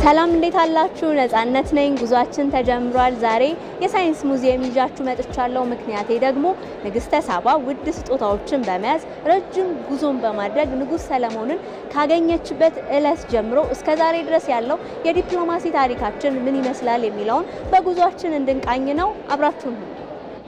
ሰላም እንዴት አላችሁ? ነጻነት ነኝ። ጉዟችን ተጀምሯል። ዛሬ የሳይንስ ሙዚየም ይዣችሁ መጥቻለሁ። ምክንያቴ ደግሞ ንግስተ ሳባ ውድ ስጦታዎችን በመያዝ ረጅም ጉዞን በማድረግ ንጉሥ ሰለሞንን ካገኘችበት ዕለት ጀምሮ እስከ ዛሬ ድረስ ያለው የዲፕሎማሲ ታሪካችን ምን ይመስላል የሚለውን በጉዟችን እንድንቃኝ ነው። አብራችሁን ሁኑ።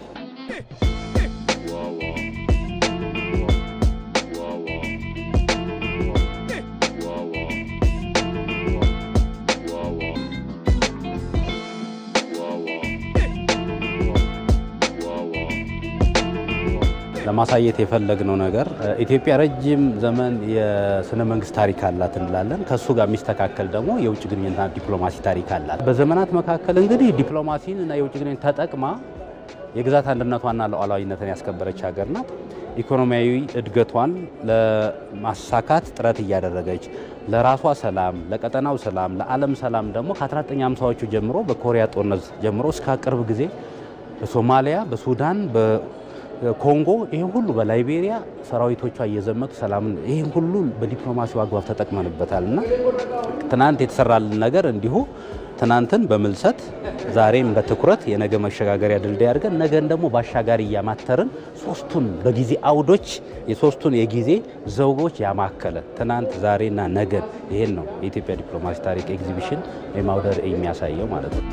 ለማሳየት የፈለግነው ነገር ኢትዮጵያ ረጅም ዘመን የስነ መንግስት ታሪክ አላት እንላለን። ከእሱ ጋር የሚስተካከል ደግሞ የውጭ ግንኙነትና ዲፕሎማሲ ታሪክ አላት። በዘመናት መካከል እንግዲህ ዲፕሎማሲን እና የውጭ ግንኙነት ተጠቅማ የግዛት አንድነቷና ሉዓላዊነትን ያስከበረች ሀገር ናት። ኢኮኖሚያዊ እድገቷን ለማሳካት ጥረት እያደረገች ለራሷ ሰላም፣ ለቀጠናው ሰላም፣ ለዓለም ሰላም ደግሞ ከ1950ዎቹ ጀምሮ በኮሪያ ጦርነት ጀምሮ እስከ ቅርብ ጊዜ በሶማሊያ፣ በሱዳን ኮንጎ ይህን ሁሉ በላይቤሪያ ሰራዊቶቿ እየዘመቱ ሰላምን ይህን ሁሉ በዲፕሎማሲው አግባብ ተጠቅመንበታል እና ትናንት የተሰራልን ነገር እንዲሁ ትናንትን በምልሰት ዛሬም በትኩረት የነገ መሸጋገሪያ ድልድይ አድርገን ነገን ደግሞ በአሻጋሪ እያማተርን ሶስቱን በጊዜ አውዶች የሶስቱን የጊዜ ዘውጎች ያማከለ ትናንት ዛሬና ነገን ይሄን ነው የኢትዮጵያ ዲፕሎማሲ ታሪክ ኤግዚቢሽን ወይም አውደ ርዕይ የሚያሳየው ማለት ነው።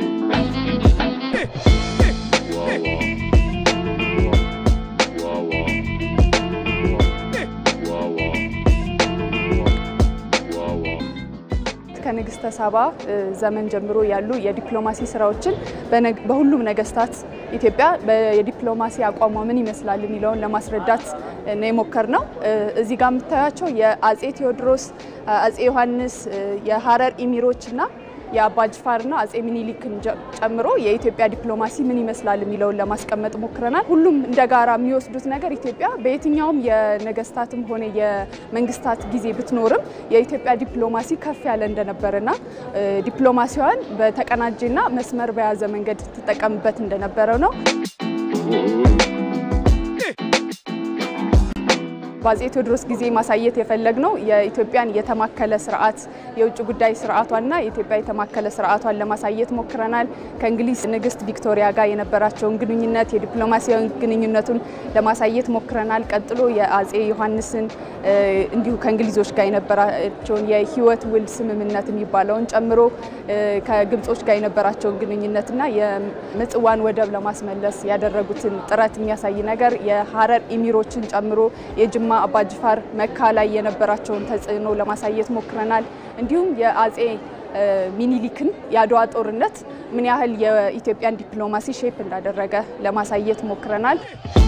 ከንግስተ ሳባ ዘመን ጀምሮ ያሉ የዲፕሎማሲ ስራዎችን በሁሉም ነገስታት ኢትዮጵያ የዲፕሎማሲ አቋሟ ምን ይመስላል የሚለውን ለማስረዳት ነው የሞከርነው። እዚህ ጋር የምታያቸው የአጼ ቴዎድሮስ፣ አጼ ዮሐንስ፣ የሀረር ኢሚሮች እና የአባጅፋርና አጼ ሚኒሊክን ጨምሮ የኢትዮጵያ ዲፕሎማሲ ምን ይመስላል የሚለውን ለማስቀመጥ ሞክረናል። ሁሉም እንደ ጋራ የሚወስዱት ነገር ኢትዮጵያ በየትኛውም የነገስታትም ሆነ የመንግስታት ጊዜ ብትኖርም የኢትዮጵያ ዲፕሎማሲ ከፍ ያለ እንደነበረና ዲፕሎማሲዋን በተቀናጀና መስመር በያዘ መንገድ ትጠቀምበት እንደነበረ ነው። በአጼ ቴዎድሮስ ጊዜ ማሳየት የፈለግነው የኢትዮጵያን የተማከለ ስርዓት የውጭ ጉዳይ ስርዓቷንና የኢትዮጵያ የተማከለ ስርዓቷን ለማሳየት ሞክረናል። ከእንግሊዝ ንግስት ቪክቶሪያ ጋር የነበራቸውን ግንኙነት የዲፕሎማሲያዊ ግንኙነቱን ለማሳየት ሞክረናል። ቀጥሎ የአጼ ዮሐንስን እንዲሁ ከእንግሊዞች ጋር የነበራቸውን የህይወት ውል ስምምነት የሚባለውን ጨምሮ ከግብጾች ጋር የነበራቸውን ግንኙነትና የምጽዋን ወደብ ለማስመለስ ያደረጉትን ጥረት የሚያሳይ ነገር የሀረር ኢሚሮችን ጨምሮ የጅማ አባጅፋር መካ ላይ የነበራቸውን ተጽዕኖ ለማሳየት ሞክረናል። እንዲሁም የአጼ ሚኒሊክን የአድዋ ጦርነት ምን ያህል የኢትዮጵያን ዲፕሎማሲ ሼፕ እንዳደረገ ለማሳየት ሞክረናል።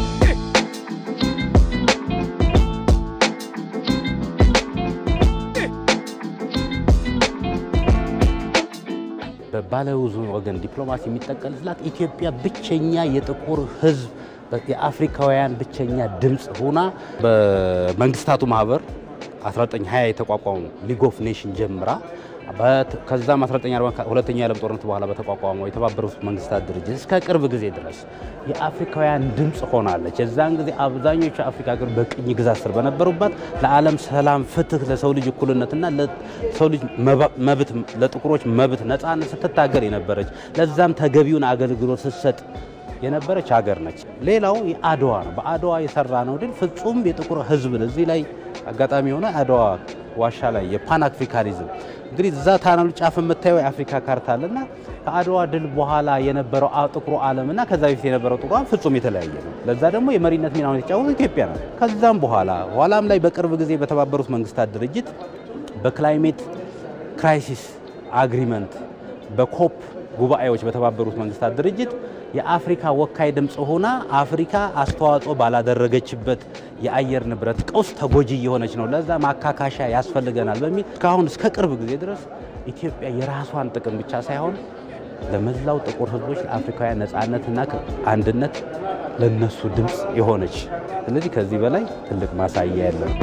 በባለብዙ ወገን ዲፕሎማሲ የሚጠቀልላት ኢትዮጵያ ብቸኛ የጥቁር ህዝብ የአፍሪካውያን ብቸኛ ድምፅ ሆና በመንግስታቱ ማህበር 1920 የተቋቋሙ ሊግ ኦፍ ኔሽን ጀምራ ከዛም 1940 ሁለተኛ የዓለም ጦርነት በኋላ በተቋቋመው የተባበሩት መንግስታት ድርጅት እስከ ቅርብ ጊዜ ድረስ የአፍሪካውያን ድምፅ ሆናለች። የዛን ጊዜ አብዛኞቹ የአፍሪካ ሀገር በቅኝ ግዛት ስር በነበሩባት ለዓለም ሰላም፣ ፍትህ፣ ለሰው ልጅ እኩልነትና ለሰው ልጅ መብት ለጥቁሮች መብት ነፃነት ስትታገል የነበረች ለዛም ተገቢውን አገልግሎት ስትሰጥ የነበረች ሀገር ነች። ሌላው የአድዋ ነው። በአድዋ የሰራ ነው ድል ፍጹም የጥቁር ህዝብ እዚህ ላይ አጋጣሚ የሆነ አድዋ ዋሻ ላይ የፓን አፍሪካኒዝም እንግዲህ እዛ ታናሉ ጫፍ የምታየው የአፍሪካ ካርታ አለና ከአድዋ ድል በኋላ የነበረው ጥቁሩ ዓለምና ከዛ በፊት የነበረው ጥቁር ፍጹም የተለያየ ነው። ለዛ ደግሞ የመሪነት ሚናውን የተጫወተው ኢትዮጵያ ነው። ከዛም በኋላ ኋላም ላይ በቅርብ ጊዜ በተባበሩት መንግስታት ድርጅት በክላይሜት ክራይሲስ አግሪመንት በኮፕ ጉባኤዎች በተባበሩት መንግስታት ድርጅት የአፍሪካ ወካይ ድምፅ ሆና አፍሪካ አስተዋጽኦ ባላደረገችበት የአየር ንብረት ቀውስ ተጎጂ እየሆነች ነው። ለዛ ማካካሻ ያስፈልገናል በሚል እስካሁን እስከ ቅርብ ጊዜ ድረስ ኢትዮጵያ የራሷን ጥቅም ብቻ ሳይሆን ለመላው ጥቁር ህዝቦች ለአፍሪካውያን ነፃነትና አንድነት ለነሱ ድምፅ የሆነች ስለዚህ ከዚህ በላይ ትልቅ ማሳያ ያለው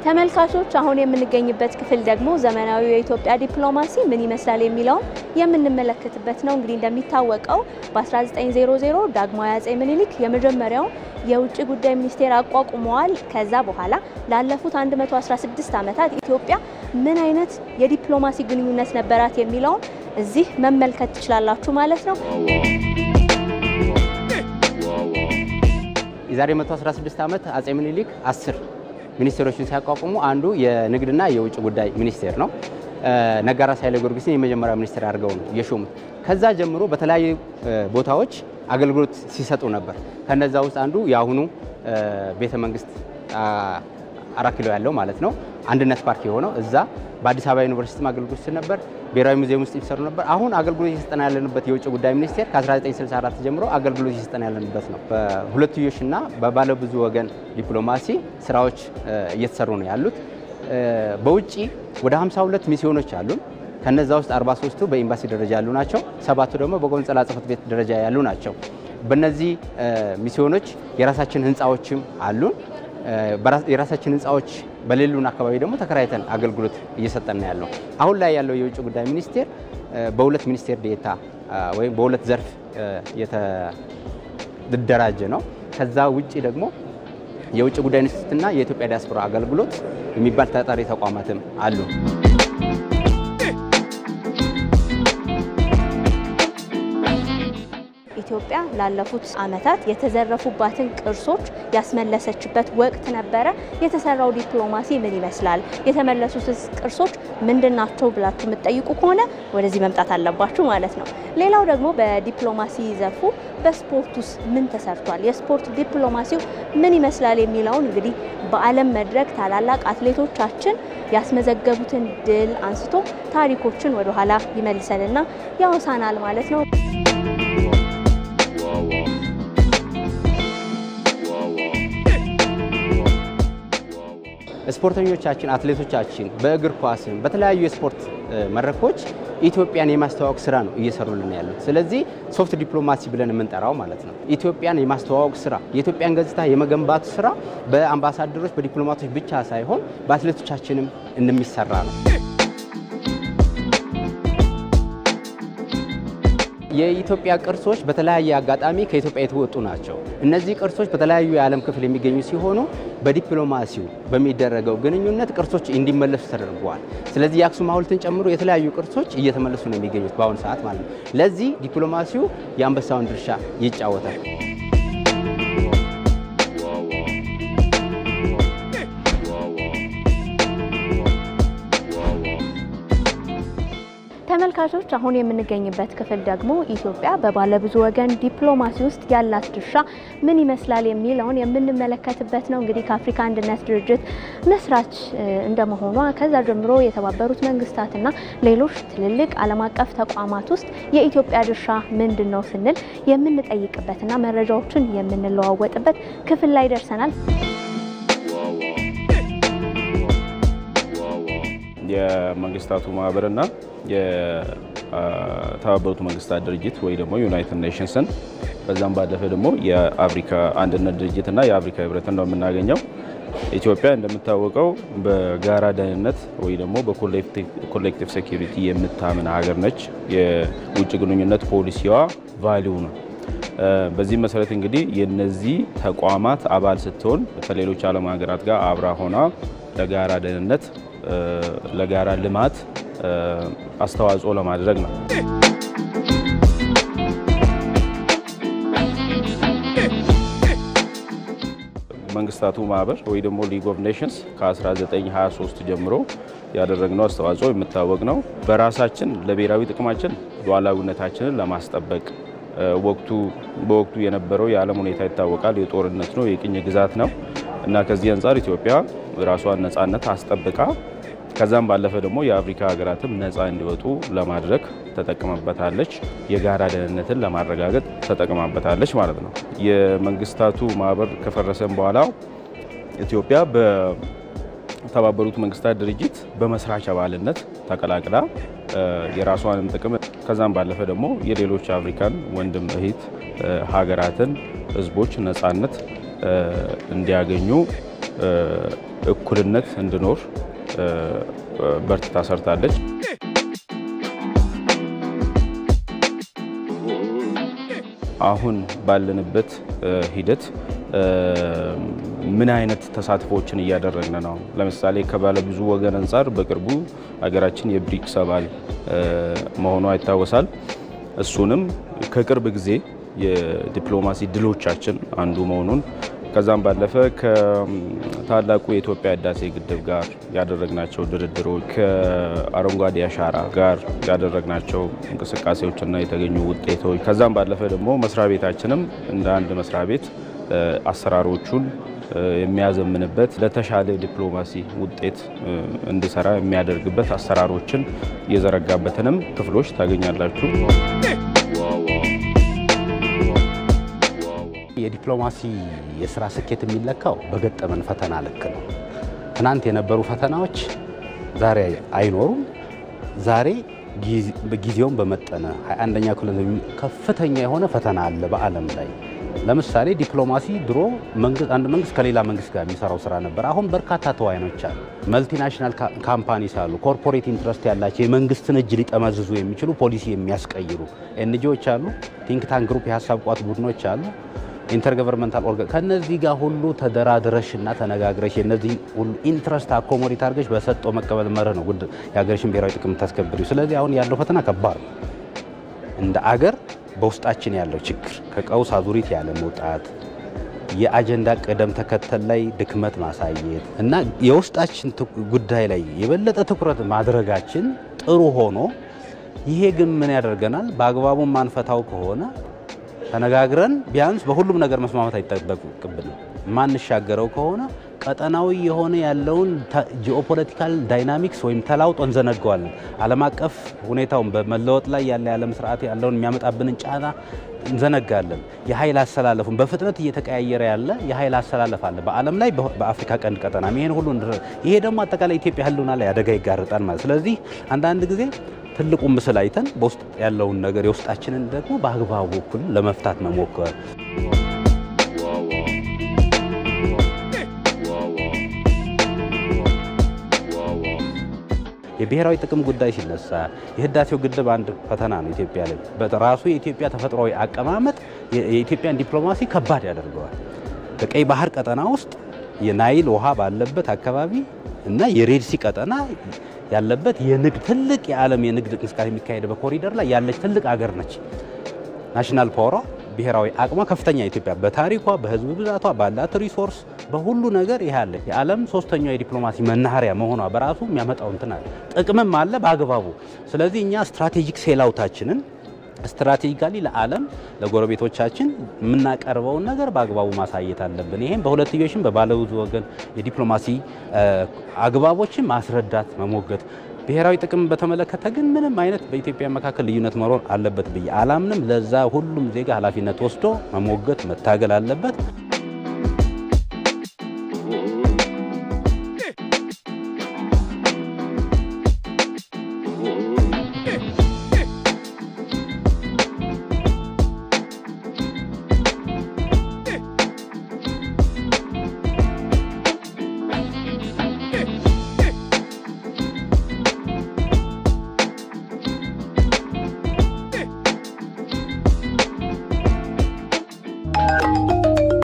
ተመልካቾች አሁን የምንገኝበት ክፍል ደግሞ ዘመናዊ የኢትዮጵያ ዲፕሎማሲ ምን ይመስላል የሚለውን የምንመለከትበት ነው። እንግዲህ እንደሚታወቀው በ1900 ዳግማዊ አጼ ምኒልክ የመጀመሪያውን የውጭ ጉዳይ ሚኒስቴር አቋቁመዋል። ከዛ በኋላ ላለፉት 116 ዓመታት ኢትዮጵያ ምን አይነት የዲፕሎማሲ ግንኙነት ነበራት የሚለውን እዚህ መመልከት ትችላላችሁ ማለት ነው። የዛሬ 116 ዓመት አጼ ምኒልክ 10 ሚኒስቴሮችን ሲያቋቁሙ አንዱ የንግድና የውጭ ጉዳይ ሚኒስቴር ነው። ነጋራስ ኃይለ ጊዮርጊስን የመጀመሪያ ሚኒስቴር አድርገው ነው የሾሙት። ከዛ ጀምሮ በተለያዩ ቦታዎች አገልግሎት ሲሰጡ ነበር። ከነዛ ውስጥ አንዱ የአሁኑ ቤተ መንግስት አራት ኪሎ ያለው ማለት ነው አንድነት ፓርክ የሆነው እዛ በአዲስ አበባ ዩኒቨርሲቲ አገልግሎት ሲሰጥ ነበር። ብሔራዊ ሙዚየም ውስጥ ይሰሩ ነበር። አሁን አገልግሎት እየሰጠን ያለንበት የውጭ ጉዳይ ሚኒስቴር ከ1964 ጀምሮ አገልግሎት እየሰጠን ያለንበት ነው። በሁለትዮሽና በባለብዙ ወገን ዲፕሎማሲ ስራዎች እየተሰሩ ነው ያሉት። በውጭ ወደ 52 ሚስዮኖች አሉን። ከነዛ ውስጥ 43ቱ በኤምባሲ ደረጃ ያሉ ናቸው። ሰባቱ ደግሞ በቆንጽላ ጽሕፈት ቤት ደረጃ ያሉ ናቸው። በእነዚህ ሚስዮኖች የራሳችን ህንፃዎችም አሉን። የራሳችን ህንፃዎች በሌሉን አካባቢ ደግሞ ተከራይተን አገልግሎት እየሰጠን ያለው። አሁን ላይ ያለው የውጭ ጉዳይ ሚኒስቴር በሁለት ሚኒስቴር ዴታ ወይም በሁለት ዘርፍ የተደራጀ ነው። ከዛ ውጭ ደግሞ የውጭ ጉዳይ ኢንስቲትዩትና የኢትዮጵያ ዲያስፖራ አገልግሎት የሚባል ተጠሪ ተቋማትም አሉ። ኢትዮጵያ ላለፉት ዓመታት የተዘረፉባትን ቅርሶች ያስመለሰችበት ወቅት ነበረ። የተሰራው ዲፕሎማሲ ምን ይመስላል? የተመለሱትስ ቅርሶች ምንድን ናቸው ብላችሁ የምትጠይቁ ከሆነ ወደዚህ መምጣት አለባችሁ ማለት ነው። ሌላው ደግሞ በዲፕሎማሲ ዘርፉ በስፖርት ውስጥ ምን ተሰርቷል፣ የስፖርት ዲፕሎማሲው ምን ይመስላል የሚለውን እንግዲህ በዓለም መድረክ ታላላቅ አትሌቶቻችን ያስመዘገቡትን ድል አንስቶ ታሪኮችን ወደኋላ ይመልሰንና ያወሳናል ማለት ነው። ስፖርተኞቻችን አትሌቶቻችን በእግር ኳስም በተለያዩ የስፖርት መድረኮች ኢትዮጵያን የማስተዋወቅ ስራ ነው እየሰሩልን ያሉት። ስለዚህ ሶፍት ዲፕሎማሲ ብለን የምንጠራው ማለት ነው። ኢትዮጵያን የማስተዋወቅ ስራ፣ የኢትዮጵያን ገጽታ የመገንባቱ ስራ በአምባሳደሮች በዲፕሎማቶች ብቻ ሳይሆን በአትሌቶቻችንም እንደሚሰራ ነው። የኢትዮጵያ ቅርሶች በተለያየ አጋጣሚ ከኢትዮጵያ የተወጡ ናቸው። እነዚህ ቅርሶች በተለያዩ የዓለም ክፍል የሚገኙ ሲሆኑ በዲፕሎማሲው በሚደረገው ግንኙነት ቅርሶች እንዲመለሱ ተደርገዋል። ስለዚህ የአክሱም ሐውልትን ጨምሮ የተለያዩ ቅርሶች እየተመለሱ ነው የሚገኙት በአሁኑ ሰዓት ማለት ነው። ለዚህ ዲፕሎማሲው የአንበሳውን ድርሻ ይጫወታል። ተመልካቾች አሁን የምንገኝበት ክፍል ደግሞ ኢትዮጵያ በባለብዙ ወገን ዲፕሎማሲ ውስጥ ያላት ድርሻ ምን ይመስላል የሚለውን የምንመለከትበት ነው። እንግዲህ ከአፍሪካ አንድነት ድርጅት መስራች እንደመሆኗ ከዛ ጀምሮ የተባበሩት መንግስታትና ሌሎች ትልልቅ ዓለም አቀፍ ተቋማት ውስጥ የኢትዮጵያ ድርሻ ምንድን ነው ስንል የምንጠይቅበትና መረጃዎችን የምንለዋወጥበት ክፍል ላይ ደርሰናል። የመንግስታቱ ማህበርና የተባበሩት መንግስታት ድርጅት ወይ ደግሞ ዩናይትድ ኔሽንስን በዛም ባለፈ ደግሞ የአፍሪካ አንድነት ድርጅትና የአፍሪካ ህብረትን ነው የምናገኘው። ኢትዮጵያ እንደምታወቀው በጋራ ደህንነት ወይ ደግሞ በኮሌክቲቭ ሴኪሪቲ የምታምን ሀገር ነች። የውጭ ግንኙነት ፖሊሲዋ ቫሊዩ ነው። በዚህ መሰረት እንግዲህ የነዚህ ተቋማት አባል ስትሆን ከሌሎች ዓለም ሀገራት ጋር አብራ ሆና ለጋራ ደህንነት ለጋራ ልማት አስተዋጽኦ ለማድረግ ነው። መንግስታቱ ማህበር ወይ ደግሞ ሊግ ኦፍ ኔሽንስ ከ1923 ጀምሮ ያደረግነው አስተዋጽኦ የሚታወቅ ነው። በራሳችን ለብሔራዊ ጥቅማችን ሉዓላዊነታችንን ለማስጠበቅ ወቅቱ በወቅቱ የነበረው የዓለም ሁኔታ ይታወቃል። የጦርነት ነው፣ የቅኝ ግዛት ነው እና ከዚህ አንጻር ኢትዮጵያ ራሷን ነጻነት አስጠብቃ ከዛም ባለፈ ደግሞ የአፍሪካ ሀገራትም ነፃ እንዲወጡ ለማድረግ ተጠቅመበታለች። የጋራ ደህንነትን ለማረጋገጥ ተጠቅማበታለች ማለት ነው። የመንግስታቱ ማህበር ከፈረሰም በኋላ ኢትዮጵያ በተባበሩት መንግስታት ድርጅት በመስራች አባልነት ተቀላቅላ የራሷንም ጥቅም ከዛም ባለፈ ደግሞ የሌሎች አፍሪካን ወንድም እህት ሀገራትን ህዝቦች ነፃነት እንዲያገኙ እኩልነት እንዲኖር በርትታ ሰርታለች። አሁን ባለንበት ሂደት ምን አይነት ተሳትፎችን እያደረግን ነው? ለምሳሌ ከባለብዙ ወገን አንጻር በቅርቡ ሀገራችን የብሪክስ አባል መሆኗ ይታወሳል። እሱንም ከቅርብ ጊዜ የዲፕሎማሲ ድሎቻችን አንዱ መሆኑን ከዛም ባለፈ ከታላቁ የኢትዮጵያ ህዳሴ ግድብ ጋር ያደረግናቸው ድርድሮች ከአረንጓዴ አሻራ ጋር ያደረግናቸው እንቅስቃሴዎችና የተገኙ ውጤቶች ከዛም ባለፈ ደግሞ መስሪያ ቤታችንም እንደ አንድ መስሪያ ቤት አሰራሮቹን የሚያዘምንበት ለተሻለ ዲፕሎማሲ ውጤት እንዲሰራ የሚያደርግበት አሰራሮችን የዘረጋበትንም ክፍሎች ታገኛላችሁ። የዲፕሎማሲ የስራ ስኬት የሚለካው በገጠመን ፈተና ልክ ነው። ትናንት የነበሩ ፈተናዎች ዛሬ አይኖሩም። ዛሬ ጊዜውን በመጠነ 21ኛ ክፍለ ዘመን ከፍተኛ የሆነ ፈተና አለ በዓለም ላይ። ለምሳሌ ዲፕሎማሲ ድሮ አንድ መንግስት ከሌላ መንግስት ጋር የሚሰራው ስራ ነበር። አሁን በርካታ ተዋናዮች አሉ። መልቲናሽናል ካምፓኒስ አሉ። ኮርፖሬት ኢንትረስት ያላቸው የመንግስትን እጅ ሊጠመዝዙ የሚችሉ ፖሊሲ የሚያስቀይሩ ኤንጂዎች አሉ። ቲንክ ታንክ ግሩፕ የሀሳብ ቋት ቡድኖች አሉ። ኢንተርገቨርንመንታል ኦርጋን ከነዚህ ጋር ሁሉ ተደራድረሽ እና ተነጋግረሽ የነዚህ ሁሉ ኢንትረስት አኮሞዴት አድርገሽ በሰጠው መቀበል መርህ ነው የሀገርሽን ብሔራዊ ጥቅም ታስከብሪው። ስለዚህ አሁን ያለው ፈተና ከባድ ነው። እንደ አገር በውስጣችን ያለው ችግር ከቀውስ አዙሪት ያለ መውጣት፣ የአጀንዳ ቅደም ተከተል ላይ ድክመት ማሳየት እና የውስጣችን ጉዳይ ላይ የበለጠ ትኩረት ማድረጋችን ጥሩ ሆኖ ይሄ ግን ምን ያደርገናል? በአግባቡ ማንፈታው ከሆነ ተነጋግረን ቢያንስ በሁሉም ነገር መስማማት አይጠበቅብንም። ማንሻገረው ከሆነ ቀጠናዊ የሆነ ያለውን ጂኦፖለቲካል ዳይናሚክስ ወይም ተላውጦ እንዘነገዋለን። ዓለም አቀፍ ሁኔታውን በመለወጥ ላይ ያለ የዓለም ስርዓት ያለውን የሚያመጣብንን ጫና እንዘነጋለን። የኃይል አሰላለፉን በፍጥነት እየተቀያየረ ያለ የኃይል አሰላለፍ አለ በዓለም ላይ በአፍሪካ ቀንድ ቀጠና ይሄን ሁሉ ይሄ ደግሞ አጠቃላይ ኢትዮጵያ ሕልውና ላይ አደጋ ይጋርጣል ማለት ስለዚህ አንዳንድ ጊዜ ትልቁን ምስል አይተን በውስጥ ያለውን ነገር የውስጣችንን ደግሞ በአግባቡ እኩል ለመፍታት መሞከር የብሔራዊ ጥቅም ጉዳይ ሲነሳ የህዳሴው ግድብ አንድ ፈተና ነው ኢትዮጵያ ላይ። በራሱ የኢትዮጵያ ተፈጥሯዊ አቀማመጥ የኢትዮጵያን ዲፕሎማሲ ከባድ ያደርገዋል። በቀይ ባህር ቀጠና ውስጥ የናይል ውሃ ባለበት አካባቢ እና የሬድሲ ቀጠና ያለበት የንግድ ትልቅ የዓለም የንግድ እንቅስቃሴ የሚካሄድ በኮሪደር ላይ ያለች ትልቅ አገር ነች። ናሽናል ፓወሯ ብሔራዊ አቅሟ ከፍተኛ ኢትዮጵያ በታሪኳ በህዝብ ብዛቷ ባላት ሪሶርስ በሁሉ ነገር ይህ አለ። የዓለም ሶስተኛው የዲፕሎማሲ መናኸሪያ መሆኗ በራሱ የሚያመጣው እንትን አለ፣ ጥቅምም አለ በአግባቡ። ስለዚህ እኛ ስትራቴጂክ ሴላውታችንን ስትራቴጂካሊ ለዓለም ለጎረቤቶቻችን የምናቀርበውን ነገር በአግባቡ ማሳየት አለብን። ይህም በሁለትዮሽም በባለብዙ ወገን የዲፕሎማሲ አግባቦችን ማስረዳት መሞገት ብሔራዊ ጥቅም በተመለከተ ግን ምንም አይነት በኢትዮጵያ መካከል ልዩነት መኖር አለበት ብዬ አላምንም። ለዛ ሁሉም ዜጋ ኃላፊነት ወስዶ መሞገት መታገል አለበት።